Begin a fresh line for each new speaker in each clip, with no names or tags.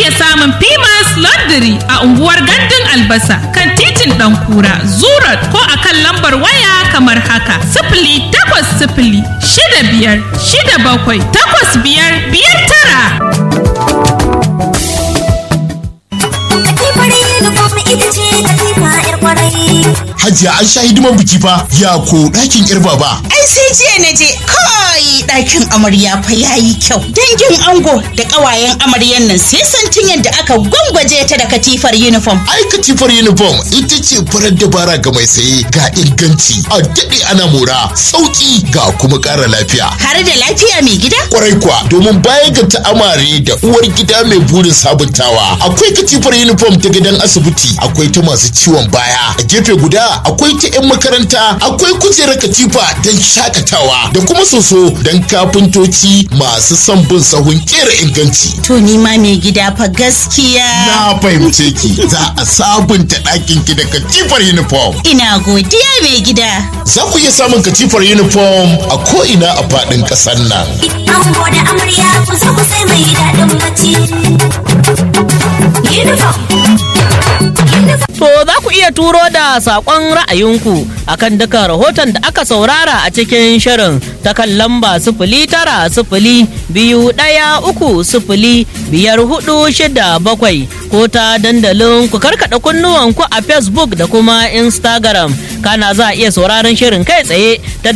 iya samun Pimas Laundry a unguwar Gandun Albasa kan titin Ɗankura, Zurat ko a kan lambar waya kamar haka. Sifili takwas sifili shida biyar shida bakwai takwas biyar biyar tara.
Katifar uniform ita ce katifa 'yar kwarai.
Hajiya an sha hidiman biki fa ya ko ɗakin yar baba.
Ai sai jiya na je kai ɗakin amarya fa yayi kyau. Dangin ango da ƙawayen amaryan nan sai santin yadda aka gwangwaje ta da katifar uniform.
Ai katifar uniform ita ce farar dabara ga mai saye ga inganci a daɗe ana mora sauƙi ga kuma ƙara lafiya.
Har da lafiya mai gida?
Kwarai kuwa domin bayan ga ta'amare da uwar gida mai burin sabuntawa akwai katifar uniform ta gidan asibiti akwai ta masu ciwon baya a gefe guda akwai ta 'yan makaranta akwai kujerar katifa don shakatawa da kuma soso don kafintoci masu son bin sahun kera inganci.
To ni ma mai gida fa gaskiya.
Na fahimce ki za a sabunta ɗakin ki da katifar uniform.
Ina godiya mai gida.
Za ku iya samun katifar uniform a ko'ina a faɗin ƙasar nan.
Ango da amarya ku zo ku sai mai daɗin bacci. Uniform.
To za ku iya turo da saƙon ra'ayinku akan duka rahoton da aka saurara a cikin shirin ta kan lamba sifili tara sifili biyu ɗaya uku sifili biyar hudu shida bakwai ko ta dandalin ku karkaɗa kunnuwanku a Facebook da kuma Instagram. Kana za a iya sauraron shirin kai tsaye ta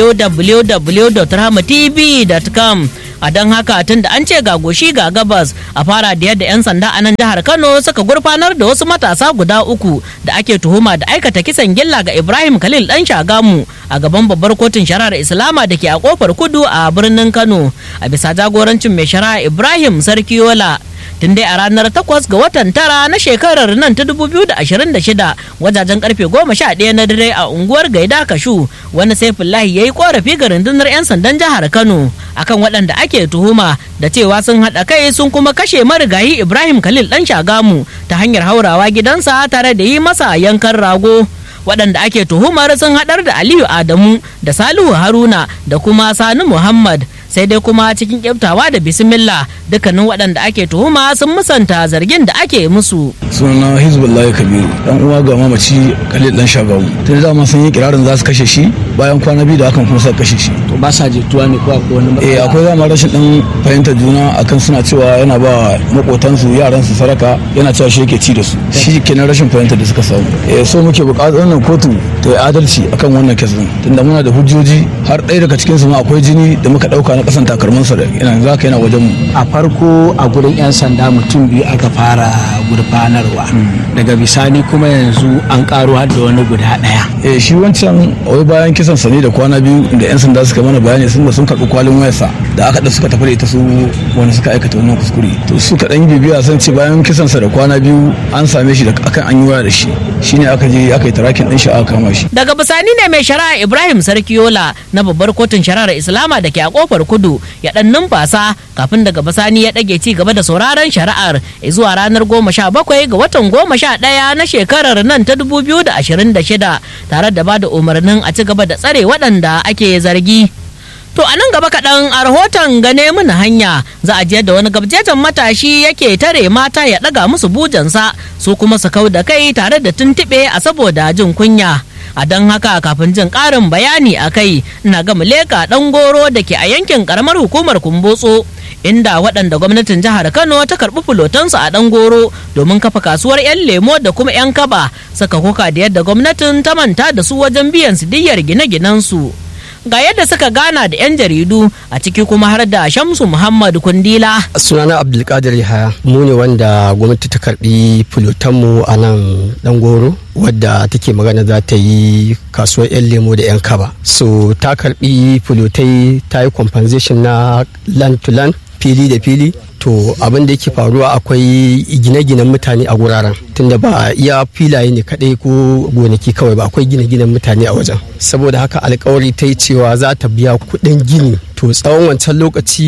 www.rahmatv.com. a don haka tun da an ce ga goshi ga gabas a fara da yadda 'yan sanda a nan jihar kano suka gurfanar da wasu matasa guda uku da ake tuhuma da aikata kisan gilla ga ibrahim khalil dan shagamu a gaban babbar kotun shari'ar islama da ke a kofar kudu a birnin kano a bisa jagorancin mai shari'a ibrahim sarkiyola tun dai a ranar 8 ga watan tara na shekarar nan ta 2026 wajajen karfe 11 na dare a unguwar gaida kashu wani saifullahi ya yi korafi ga rundunar 'yan sandan jihar kano akan waɗanda ake tuhuma da cewa sun haɗa kai sun kuma kashe marigayi ibrahim khalil ɗan shagamu ta hanyar haurawa gidansa tare da yi masa yankan rago waɗanda ake tuhumar sun haɗar da aliyu adamu da salihu haruna da kuma sani muhammad sai dai kuma cikin kyaftawa da bismillah dukkanin waɗanda ake tuhuma sun musanta zargin da ake musu
suna hizbullahi kabiru dan uwa ga mamaci khalil dan shagawu tun da ma sun yi kirarin za su kashe shi bayan kwana biyu da hakan kuma suka kashe shi
to ba sa jituwa ne ko akwai wani
eh akwai zama rashin dan fahimtar juna akan suna cewa yana ba makotansu yaran su saraka yana cewa shi yake ci da su shi kenan rashin fahimtar da suka samu eh so muke buƙatar wannan kotu ta yi adalci akan wannan kes din tunda muna da hujjoji har ɗaya daga cikin su ma akwai jini da muka ɗauka na ƙasan takalmansa da yana za ka yana wajen mu
a farko a gurin 'yan sanda mutum biyu aka fara gurfanarwa daga bisani kuma yanzu an karo har da wani guda ɗaya
eh shi wancan wai bayan kisan sa ne da kwana biyu da 'yan sanda suka mana bayani sun da sun karɓi kwalin wayarsa da aka da suka tafi da ita su wani suka aikata wannan kuskure to suka ɗan bibiya sun ce bayan kisan sa da kwana biyu an same shi da akan an yi waya da shi shine aka je aka yi tarakin ɗin shi aka kama shi
daga bisani ne mai shari'a ibrahim sarkiola na babbar kotun shari'ar islama da ke a kofar kudu ya dan numfasa kafin daga bisani ya ɗage ci gaba da sauraron shari'ar zuwa ranar goma sha bakwai ga watan goma sha ɗaya na shekarar nan ta dubu biyu da ashirin da shida tare da ba da umarnin a ci gaba da tsare waɗanda ake zargi. To a nan gaba kaɗan a rahoton gane mana hanya za a je da wani gabjejen matashi yake tare mata ya ɗaga musu bujansa su kuma su kau da kai tare da tuntuɓe a saboda jin kunya. A don haka kafin jin ƙarin bayani a kai ina ga muleka ɗan goro da ke a yankin ƙaramar hukumar kumbotso inda waɗanda gwamnatin jihar Kano ta karɓi fulotansu a ɗan goro domin kafa kasuwar 'yan lemo da kuma 'yan kaba saka koka da yadda gwamnatin ta manta da su wajen biyan su diyyar gine-ginensu. ga yadda suka gana da 'yan jaridu a ciki kuma har da shamsu muhammad kundila
sunana abdulkadir yahaya mu ne wanda gwamnati ta karbi filotanmu a nan dangoro wadda take magana za ta yi kasuwar 'yan lemo da 'yan kaba so ta karbi filotai ta yi compensation na land to land fili da fili to abin da yake faruwa akwai gine-ginen mutane a guraren tunda ba iya filaye ne kadai ko gonaki kawai ba akwai gine-ginen mutane a wajen saboda haka alkawari ta yi cewa za ta biya kuɗin gini to tsawon wancan lokaci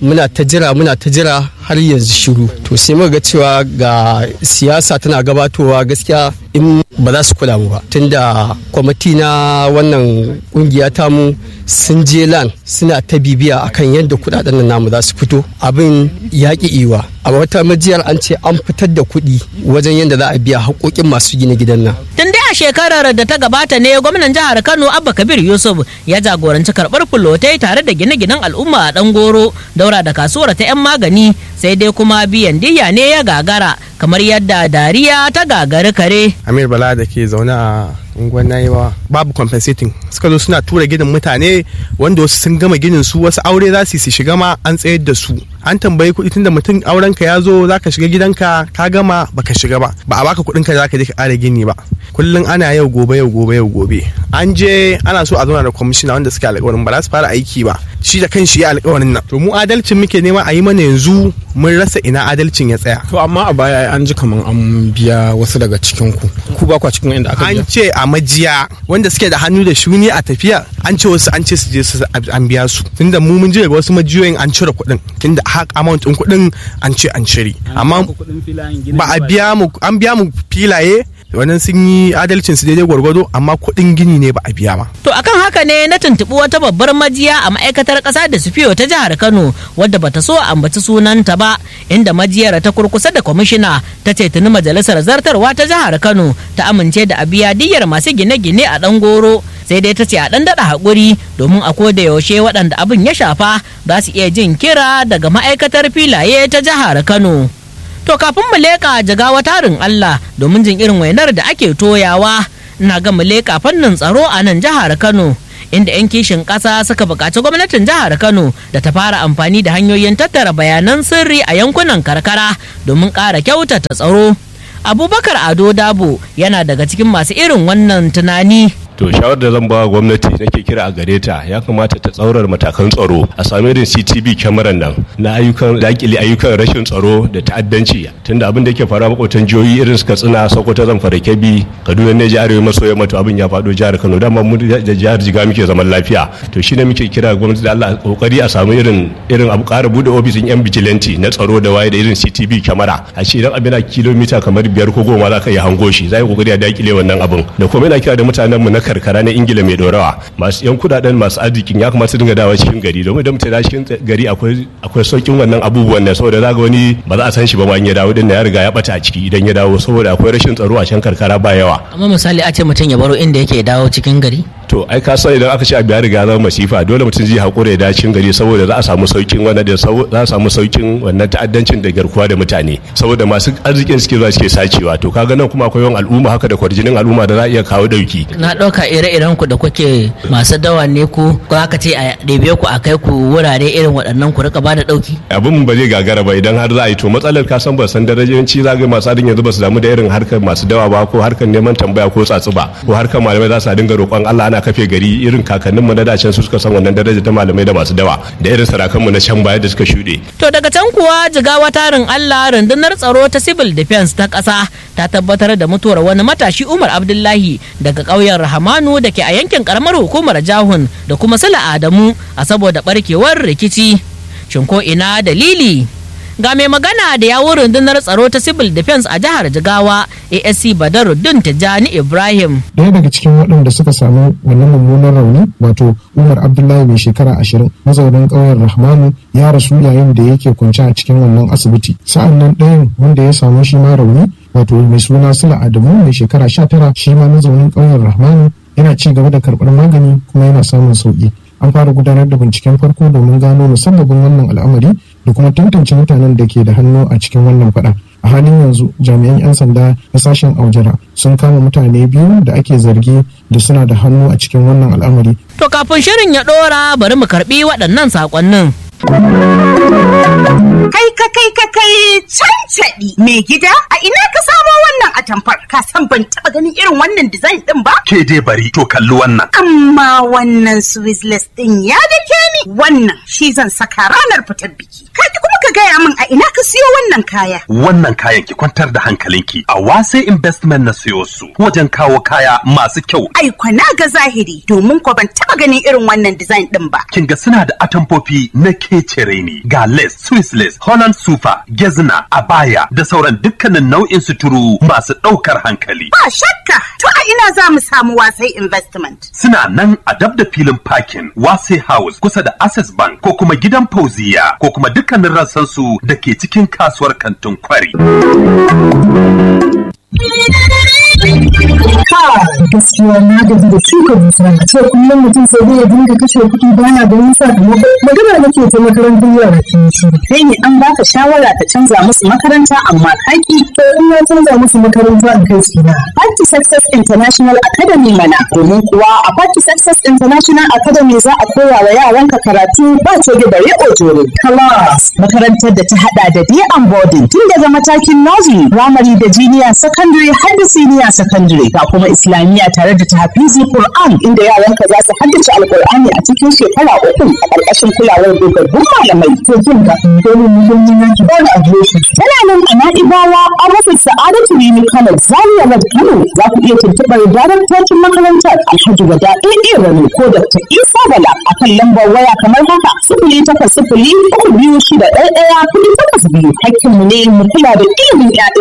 muna ta jira muna ta jira har yanzu shiru to sai muka ga cewa ga siyasa tana gabatowa gaskiya in ba za su kula mu ba tunda kwamiti na wannan kungiya tamu sun je lan suna ta bibiya akan yadda kudaden nan namu za su fito abin yaƙi iwa a wata majiyar an ce an fitar da kuɗi wajen yadda za a biya haƙoƙin masu gina gidan nan
Tun dai a shekarar da ta gabata ne gwamnan jihar Kano Abba Kabir Yusuf ya jagoranci karɓar fulotai tare da gine-ginen al'umma a Dangoro daura da kasuwar ta 'yan magani sai dai kuma biyan diya ne ya gagara kamar yadda dariya ta gagari kare.
Amir Bala da ke zaune a unguwar Nayewa babu compensating suka zo suna tura gidan mutane wanda wasu sun gama ginin su wasu aure za su shiga ma an tsayar da su an tambayi kuɗi tunda mutum aurenka ya zo za ka shiga gidanka ka gama baka shiga ba ba a baka kuɗin ka za ka je ka ƙara gini ba kullum ana yau gobe yau gobe yau gobe an je ana so a zauna da kwamishina wanda suke alƙawarin ba za su fara aiki ba shi da kanshi ya alƙawarin nan to mu adalcin muke nema a yi mana yanzu mun rasa ina adalcin ya tsaya
to amma a baya an ji kaman an biya wasu daga cikin ku ku ba kwa cikin inda aka biya
an ce a majiya wanda suke da hannu da shuni a tafiya an ce wasu an ce su je su an biya su tunda mu mun ji daga wasu majiyoyin an cire kuɗin tunda hak amount ɗin kuɗin an ce an cire amma ba a biya mu an biya mu filaye wannan sun yi adalcin su daidai gwargwado amma kuɗin gini ne ba a biya ba.
To akan haka ne na tuntuɓi wata babbar majiya a ma'aikatar ƙasa da sufiyo ta jihar Kano wadda bata so a ambaci sunanta ba inda majiyar ta kurkusa da kwamishina ta ce tuni majalisar zartarwa ta jihar Kano ta amince da a biya diyyar masu gine-gine a ɗan goro sai dai ta ce a ɗan daɗa haƙuri domin a koda yaushe waɗanda abin ya shafa za su iya jin kira daga ma'aikatar filaye ta jihar Kano. To kafin mu leƙa jigawa tarin Allah domin jin irin wainar da ake toyawa ina ga mu leƙa fannin tsaro a nan jihar Kano inda 'yan kishin ƙasa suka buƙaci gwamnatin jihar Kano da ta fara amfani da hanyoyin tattara bayanan sirri a yankunan karkara domin ƙara kyautata tsaro. Abubakar Ado Dabo yana daga cikin masu irin wannan tunani.
to shawar da zan ba gwamnati nake kira a gare ta ya kamata ta tsaurar matakan tsaro a sami irin CCTV kyamaran nan na ayyukan dakile ayyukan rashin tsaro da ta'addanci tunda abin da yake faruwa makwatan jihohi irin su Katsina Sokoto Zamfara Kebbi Kaduna ne jihar maso yamma to abin ya faɗo jihar Kano dama mu da jihar Jiga muke zaman lafiya to shine muke kira gwamnati da Allah kokari a samu irin irin abu ƙara bude ofisin yan vigilante na tsaro da waye da irin CCTV kyamara a ce idan abin kilomita kamar biyar ko goma za ka iya hango shi za yi kokari a dakile wannan abin da kuma yana kira da mutanen mu na karkara na ingila mai dorawa masu yan kudaden masu arzikin ya kamata dinga dawa cikin gari domin idan mutum ya cikin gari akwai akwai saukin wannan abubuwan nan saboda zaga wani ba za a san shi ba ma in ya dawo din ya riga ya bata a ciki idan ya dawo saboda akwai rashin tsaro a can karkara ba yawa
Amma misali a ce mutum ya baro inda yake dawo cikin gari.
to ai ka san idan aka ce abu ya riga zama masifa dole mutum zai haƙura ya dawo cikin gari saboda za a samu saukin wannan da za a samu saukin wannan ta'addancin da garkuwa da mutane saboda masu arzikin suke zuwa suke sacewa to kaga nan kuma akwai yawan al'umma haka da kwarjinin al'umma da za a iya kawo dauki
Na ɗauka ire-iren ku da kuke masu dawa ne ku ko aka ce a ɗebe ku a kai ku wurare irin waɗannan ku rika bada ɗauki.
abin ba zai gagara ba idan har za a yi to matsalar ka san ba san darajanci za ga masu adin yanzu ba su damu da irin harkar masu dawa ba ko harkar neman tambaya ko tsatsu ba ko harkar malamai za su dinga roƙon Allah ana kafe gari irin kakannin mu na dacen su suka san wannan daraja ta malamai da masu dawa da irin sarakan mu na can baya da suka shuɗe
To daga can kuwa jigawa tarin Allah rundunar tsaro ta civil defense ta ƙasa ta tabbatar da mutuwar wani matashi Umar Abdullahi daga ƙauyen Rahamanu da ke a yankin ƙaramar hukumar Jahun da kuma Sula Adamu a saboda barkewar rikici. Shin ko ina dalili? Ga mai magana da yawun rundunar tsaro ta civil defense a jihar Jigawa ASC Badaruddin Tijjani Ibrahim.
Daya daga cikin waɗanda suka samu wannan mummunan rauni wato Umar Abdullahi mai shekara ashirin mazaunin ƙauyen Rahmanu ya rasu yayin da yake kwance a cikin wannan asibiti. Sa'an nan ɗayan wanda ya samu shi ma rauni wato mai suna Sula Adamu mai shekara sha tara shi ma mazaunin ƙauyen Rahmanu yana ci gaba da karɓar magani kuma yana samun sauƙi. An fara gudanar da binciken farko domin gano musabbabin wannan al'amari da kuma tantance mutanen da ke da hannu a cikin wannan faɗa. a halin yanzu jami'an 'yan sanda na sashen aujara sun kama mutane biyu da ake zargi da suna da hannu a cikin wannan al'amari
To kafin shirin ya ɗora bari mu karɓi waɗannan saƙonnin.
Kai ka kai ka kai cancaɗi mai gida a ina ka samo wannan atamfar ka san ban taba ganin irin wannan design din ba
Ke dai bari to kalli wannan.
amma wannan swissless din ya dake ni wannan shi zan saka ranar fitar biki ka kuma ka gaya min a ina ka siyo wannan kaya
Wannan kayan ki kwantar da hankalinki a wase investment na siyo su wajen kawo kaya masu kyau.
ai kwana ga zahiri domin ko ban taba ganin irin wannan design din ba
Kin ga suna da atamfofi na kecere ne ga lace, Swiss lace, Holland super, gezna, abaya da sauran dukkanin nau'in suturu masu ɗaukar hankali.
ba shakka to a ina za mu samu wasai investment
Suna nan a dab da filin parking Wase House kusa da Access Bank ko kuma gidan Fauziya ko kuma dukkanin rassansu da ke cikin kasuwar kantin kwari.
gaskiya na gaji da shuka dusa a ce kullum mutum sai dai ya dinga kashe kuɗi baya ganin sakamako magana nake ta makarantar yara ke shi
kai ne an baka shawara ka canza musu makaranta amma kaki
to in na canza musu makaranta in kai su na
Party Success International Academy mana domin kuwa a Party Success International Academy za a koya wa yaranka karatu ba coge bare ojore class makarantar da ta hada da day and boarding tun daga matakin nursery primary da junior secondary har da senior secondary ga kuma islamiyya tare da tahfizi Qur'an inda yaranka za su haddace alqur'ani a cikin shekara uku a ƙarƙashin kulawar dogaggun malamai
to jin ga dole mu don yin yanki ba da adireshi
tana nan a Na'ibawa a rufin Sa'adatu Rimi Kano Zaria Road Kano za ku iya tuntuɓar daraktocin makarantar Alhaji Wada AA Rani ko Dr. Isa Bala a kan lambar waya kamar haka sifili takwas sifili uku biyu shida ɗaya ɗaya kuɗi takwas biyu hakkinmu ne mu kula da ilimin 'ya'ya